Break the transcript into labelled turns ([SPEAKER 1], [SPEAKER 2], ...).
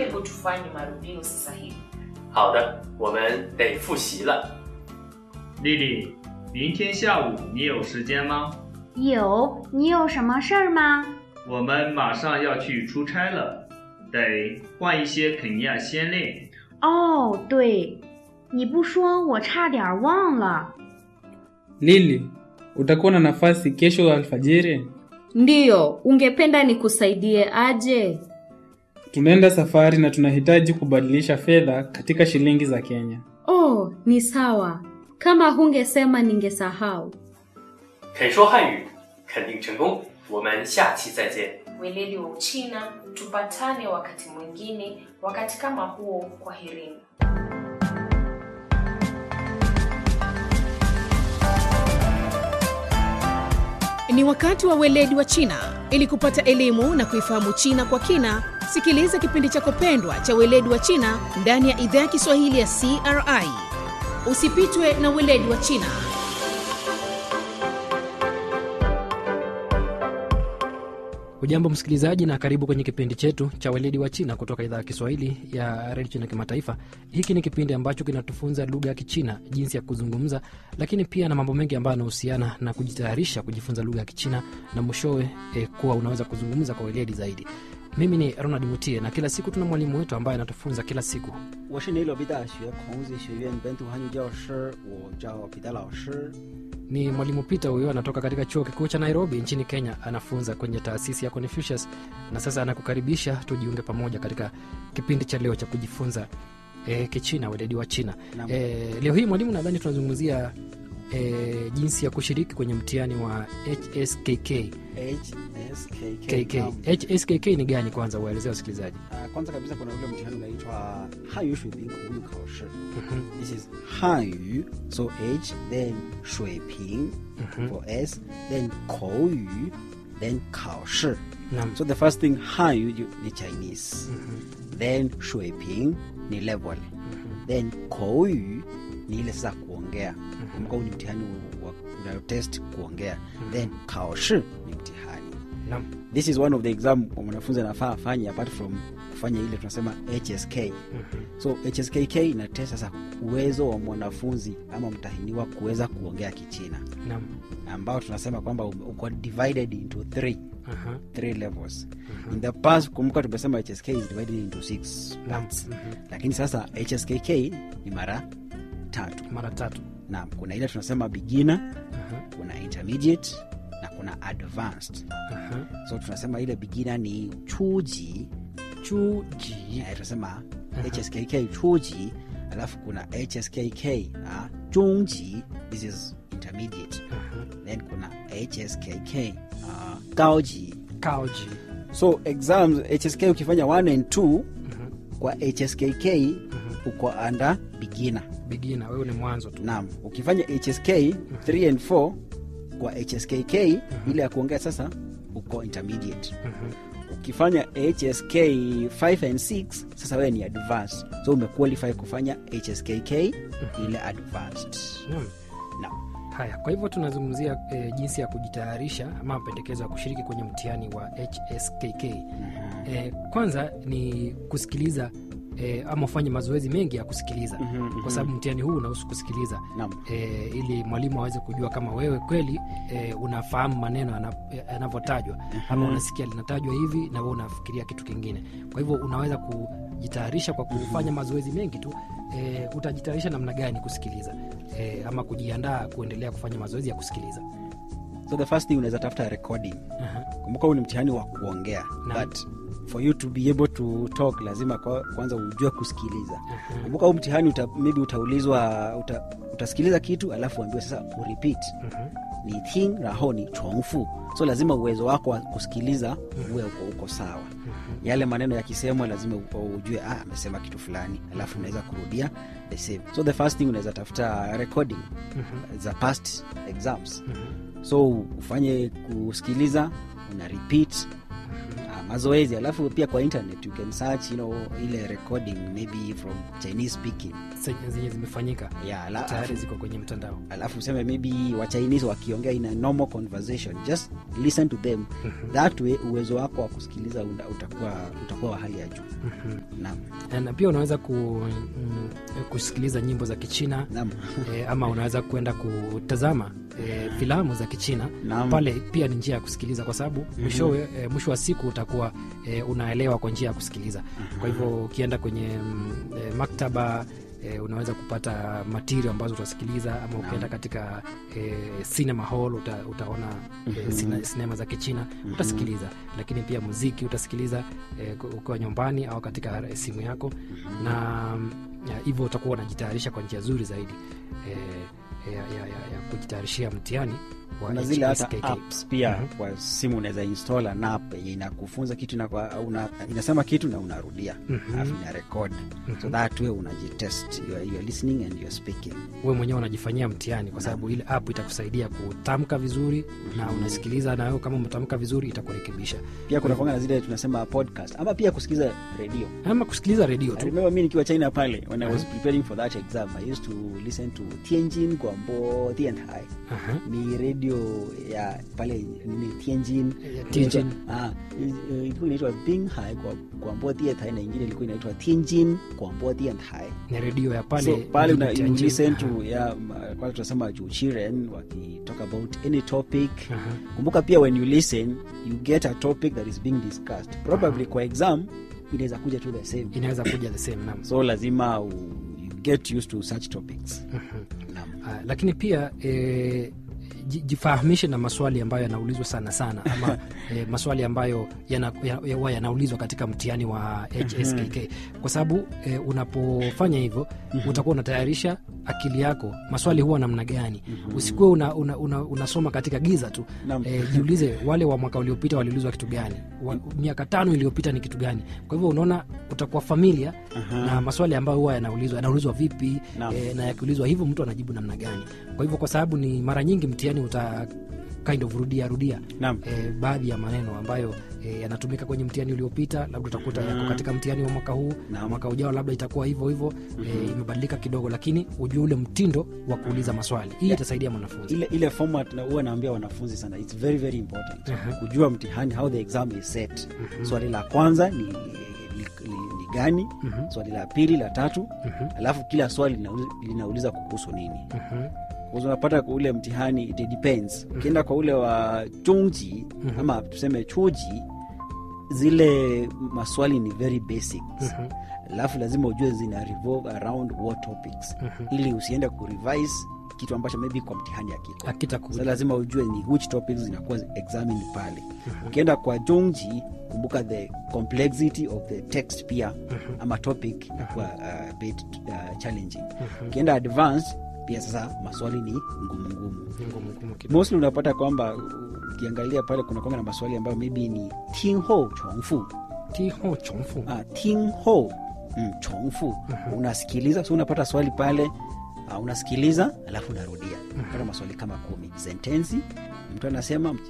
[SPEAKER 1] hebu tufanye marudio sasa hivi
[SPEAKER 2] 好的，我们得复习了。
[SPEAKER 3] 丽丽，明天下午你有时间吗？
[SPEAKER 4] 有，你有什么事儿吗？
[SPEAKER 3] 我们马上要去出差了，得换一些肯尼亚先令。
[SPEAKER 4] 哦，对，你不说我差点忘了。
[SPEAKER 5] Lili, utakuwa na nafasi kesho alfajiri?
[SPEAKER 6] Ndiyo, ungependa nikusaidie aje?
[SPEAKER 5] Tunaenda safari na tunahitaji kubadilisha fedha katika shilingi za Kenya.
[SPEAKER 6] Oh, ni sawa. Kama hungesema ningesahau.
[SPEAKER 2] 肯说汉语，肯定成功。我们下期再见。
[SPEAKER 1] weledi wa uchina tupatane wakati mwingine wakati kama huo kwaherini
[SPEAKER 7] Ni wakati wa weledi wa China. Ili kupata elimu na kuifahamu China kwa kina, sikiliza kipindi chako pendwa cha weledi wa China ndani ya idhaa ya Kiswahili ya CRI. Usipitwe na weledi wa China.
[SPEAKER 8] Ujambo msikilizaji, na karibu kwenye kipindi chetu cha weledi wa China kutoka idhaa ya Kiswahili ya redio China Kimataifa. Hiki ni kipindi ambacho kinatufunza lugha ya Kichina, jinsi ya kuzungumza, lakini pia na mambo mengi ambayo yanahusiana na kujitayarisha kujifunza lugha ya Kichina na mwishowe eh, kuwa unaweza kuzungumza kwa weledi zaidi. Mimi ni Ronald Mutie na kila siku tuna mwalimu wetu ambaye anatufunza kila siku.
[SPEAKER 9] 我是内罗毕大学孔子学院本土汉语教师，我叫彼得老师。
[SPEAKER 8] Ni mwalimu Peter huyo, anatoka katika chuo kikuu cha Nairobi nchini Kenya, anafunza kwenye taasisi ya Confucius na sasa anakukaribisha tujiunge pamoja katika kipindi cha leo cha kujifunza e, Kichina, weledi wa China.
[SPEAKER 9] Naam.
[SPEAKER 8] E, leo hii mwalimu, nadhani tunazungumzia e, jinsi ya kushiriki kwenye mtihani wa HSKK.
[SPEAKER 9] HSKK.
[SPEAKER 8] KK.
[SPEAKER 9] Naam.
[SPEAKER 8] HSKK ni gani kwanza, uwaelezea wasikilizaji?
[SPEAKER 9] Ah, kwanza kabisa kuna ule mtihani unaitwa Hanyu Shuiping Kuyu Kaoshi.
[SPEAKER 8] Mhm,
[SPEAKER 9] This is Hanyu, so H, then Shuiping
[SPEAKER 8] mhm.
[SPEAKER 9] for S, then Kouyu, then Kaoshi.
[SPEAKER 8] Naam.
[SPEAKER 9] So the first thing Hanyu you- ni Chinese,
[SPEAKER 8] Mhm,
[SPEAKER 9] then Shuiping ni level,
[SPEAKER 8] mhm,
[SPEAKER 9] then Kouyu ni ile sasa kuongea. Kumbuka huu ni mtihani wa unayo test kuongea, then Kaoshi ni mtihani.
[SPEAKER 8] Naam.
[SPEAKER 9] This is one of the exam mwanafunzi anafaa afanye apart from kufanya ile tunasema HSK.
[SPEAKER 8] mhm.
[SPEAKER 9] So HSKK inatest sasa uwezo wa mwanafunzi ama mtahiniwa kuweza kuongea Kichina
[SPEAKER 8] Naam.
[SPEAKER 9] ambao tunasema kwamba ume- uko divided into three,
[SPEAKER 8] Aha,
[SPEAKER 9] three levels.
[SPEAKER 8] mhm.
[SPEAKER 9] In the past kumbuka tumesema HSK is divided into six
[SPEAKER 8] Naam.
[SPEAKER 9] parts.
[SPEAKER 8] Mhm.
[SPEAKER 9] Lakini sasa HSKK ni mara tatu.
[SPEAKER 8] Mara tatu.
[SPEAKER 9] Naam, kuna ile tunasema beginner,
[SPEAKER 8] Aha,
[SPEAKER 9] kuna intermediate na kuna advanced.
[SPEAKER 8] aha.
[SPEAKER 9] So tunasema ile beginner ni chuji
[SPEAKER 8] Chuji.
[SPEAKER 9] Eh, tunasema
[SPEAKER 8] Aha.
[SPEAKER 9] hskk chuji alafu kuna hskk uh, jungji this is intermediate
[SPEAKER 8] Aha.
[SPEAKER 9] then kuna hskk uh, gaoji
[SPEAKER 8] Kaoji.
[SPEAKER 9] so exams hsk ukifanya 1 and 2
[SPEAKER 8] Mhm,
[SPEAKER 9] kwa hskk
[SPEAKER 8] mhm.
[SPEAKER 9] uko under beginner
[SPEAKER 8] Beginner, wewe ni mwanzo tu.
[SPEAKER 9] naam ukifanya hsk 3 and 4 kwa hskk ile ya kuongea sasa uko intermediate
[SPEAKER 8] Mhm.
[SPEAKER 9] ukifanya hsk 5 and 6 sasa wewe ni advanced so umequalify kufanya hskk ile advanced
[SPEAKER 8] Naam.
[SPEAKER 9] Naam.
[SPEAKER 8] Haya, kwa hivyo tunazungumzia e, jinsi ya kujitayarisha ama mapendekezo ya kushiriki kwenye mtihani wa HSKK. E, kwanza ni kusikiliza e, ama ufanye mazoezi mengi ya kusikiliza
[SPEAKER 9] Mhm, mhm.
[SPEAKER 8] kwa sababu mtihani huu unahusu kusikiliza
[SPEAKER 9] Naam.
[SPEAKER 8] e, ili mwalimu aweze kujua kama wewe kweli e, unafahamu maneno yana- yanavyotajwa ama unasikia linatajwa hivi na wewe unafikiria kitu kingine. Kwa hivyo unaweza kujitayarisha kwa kufanya mazoezi mengi tu. E, utajitayarisha namna gani kusikiliza e, ama kujiandaa kuendelea kufanya mazoezi ya kusikiliza?
[SPEAKER 9] so the first thing unaweza tafuta recording
[SPEAKER 8] Aha.
[SPEAKER 9] kumbuka huu ni mtihani wa kuongea
[SPEAKER 8] Naam.
[SPEAKER 9] but for you to be able to talk lazima kwa, kwanza ujue kusikiliza
[SPEAKER 8] Aha.
[SPEAKER 9] kumbuka huu mtihani uta, maybe utaulizwa uta, utasikiliza kitu alafu uambiwe sasa urepeat
[SPEAKER 8] Mhm.
[SPEAKER 9] ni thing raho ni chongfu so lazima uwezo wako wa kusikiliza uwe uko, uko sawa yale maneno yakisemwa lazima u- ujue ah, amesema kitu fulani alafu unaweza kurudia the same so the first thing unaweza tafuta recording
[SPEAKER 8] Mhm.
[SPEAKER 9] za past exams
[SPEAKER 8] Mhm.
[SPEAKER 9] so ufanye kusikiliza una repeat uh, mazoezi alafu pia kwa internet you can search you know, ile recording maybe from chinese speaking
[SPEAKER 8] Se- zenye zimefanyika
[SPEAKER 9] yeah, ala-
[SPEAKER 8] tayari
[SPEAKER 9] alafu,
[SPEAKER 8] ziko kwenye mtandao
[SPEAKER 9] alafu useme maybe wa chinese wakiongea in a normal conversation just listen to them that way uwezo wako wa kusikiliza una- utakuwa utakuwa wa hali ya juu naam
[SPEAKER 8] Eh, na pia unaweza ku, mm, kusikiliza nyimbo za kichina
[SPEAKER 9] naam
[SPEAKER 8] e, ama unaweza kwenda kutazama e, filamu za kichina
[SPEAKER 9] Naam.
[SPEAKER 8] pale pia ni njia ya kusikiliza kwa sababu mwishowe e, mwisho wa siku utakuwa e, unaelewa kwa njia ya kusikiliza kwa hivyo ukienda kwenye mm, e, maktaba E, unaweza kupata material ambazo utasikiliza ama ukienda katika e, cinema hall uta, utaona e, sina, sinema za kichina utasikiliza lakini pia muziki utasikiliza e, ukiwa nyumbani au katika e, simu yako na mm, ya, hivyo utakuwa unajitayarisha kwa njia nzuri zaidi e, ya, ya, ya, ya kujitayarishia mtihani wa
[SPEAKER 9] kuna zile hata
[SPEAKER 8] HSKK.
[SPEAKER 9] apps pia
[SPEAKER 8] Mhm.
[SPEAKER 9] kwa simu unaweza install an app yenye inakufunza kitu na kwa, una, inasema kitu na unarudia
[SPEAKER 8] Mhm.
[SPEAKER 9] alafu ina record so that way unajitest you are, you are listening and you are speaking
[SPEAKER 8] wewe mwenyewe unajifanyia mtihani kwa sababu ile app itakusaidia kutamka vizuri na unasikiliza na wewe kama umetamka vizuri itakurekebisha
[SPEAKER 9] pia kuna kwanga na zile tunasema podcast ama pia kusikiza redio
[SPEAKER 8] ama kusikiliza redio
[SPEAKER 9] I
[SPEAKER 8] tu
[SPEAKER 9] remember mi nikiwa china pale when i was preparing for that exam i used to listen to tianjin guambo tianhai
[SPEAKER 8] Aha.
[SPEAKER 9] ni redio ya pale nini tianjin
[SPEAKER 8] Ya Tianjin.
[SPEAKER 9] Ah, i- ilikuwa inaitwa binghai kwa guambo tianhai na ingine ilikuwa inaitwa tianjin guambo tianhai
[SPEAKER 8] ni redio ya pale
[SPEAKER 9] so pale
[SPEAKER 8] mjini
[SPEAKER 9] una, you
[SPEAKER 8] Tianjin.
[SPEAKER 9] listen
[SPEAKER 8] Aha.
[SPEAKER 9] to ya ma- kwanza tunasema juchiren wakitalk about any topic
[SPEAKER 8] Aha.
[SPEAKER 9] kumbuka pia when you listen you get a topic that is being discussed probably kwa exam inaweza kuja to the same
[SPEAKER 8] inaweza kuja the same nam
[SPEAKER 9] so lazima u, you get used to such topics Naam.
[SPEAKER 8] Ah, lakini pia e, ji- jifahamishe na maswali ambayo yanaulizwa sana sana ama e, maswali ambayo yana- ya- ya- huwa yanaulizwa katika mtihani wa hskk kwa sababu e, unapofanya hivyo utakuwa unatayarisha akili yako maswali huwa namna gani usikuwe unasoma una, una, unasoma katika giza tu
[SPEAKER 9] Naam.
[SPEAKER 8] e, jiulize wale wa mwaka uliopita waliulizwa kitu gani wa, miaka tano iliyopita ni kitu gani kwa hivyo unaona utakuwa familia na maswali ambayo huwa yanaulizwa yanaulizwa vipi
[SPEAKER 9] Naam.
[SPEAKER 8] e, na yakiulizwa hivyo mtu anajibu namna gani kwa hivyo kwa sababu ni mara nyingi mtihani uta kind of rudia rudia
[SPEAKER 9] Naam.
[SPEAKER 8] e, baadhi ya maneno ambayo e, yanatumika kwenye mtihani uliopita labda utakuta yako katika mtihani wa mwaka huu
[SPEAKER 9] Naam.
[SPEAKER 8] mwaka ujao labda itakuwa hivyo hivyo e, imebadilika kidogo lakini ujue ule mtindo wa kuuliza maswali hii itasaidia mwanafunzi
[SPEAKER 9] ile ile format na huwa naambia wanafunzi sana its very very important kujua mtihani how the exam is set swali la kwanza ni, ni, ni, ni gani swali la pili la tatu alafu kila swali linauliza, linauliza kuhusu nini Kwa unapata kwa ule mtihani it depends ukienda kwa ule wa chungji ama tuseme chuji zile maswali ni very basics alafu lazima ujue zina revolve around what topics ili usiende kurevise kitu ambacho maybe kwa mtihani akiko Sasa
[SPEAKER 8] akitakuja
[SPEAKER 9] lazima ujue ni which topics zinakuwa examined pale ukienda kwa jongji kumbuka the complexity of the text pia ama topic inakuwa uh, bit uh, challenging ukienda advanced pia sasa maswali ni ngumu ngumu
[SPEAKER 8] ngumu ngumu kidogo.
[SPEAKER 9] mostly unapata kwamba uh, ukiangalia pale kuna kwanga na maswali ambayo maybe ni tinho chongfu
[SPEAKER 8] Tiho chongfu.
[SPEAKER 9] ah, tinho mm, chongfu unasikiliza so unapata swali pale uh, unasikiliza alafu unarudia unapata maswali kama kumi sentensi mtu anasema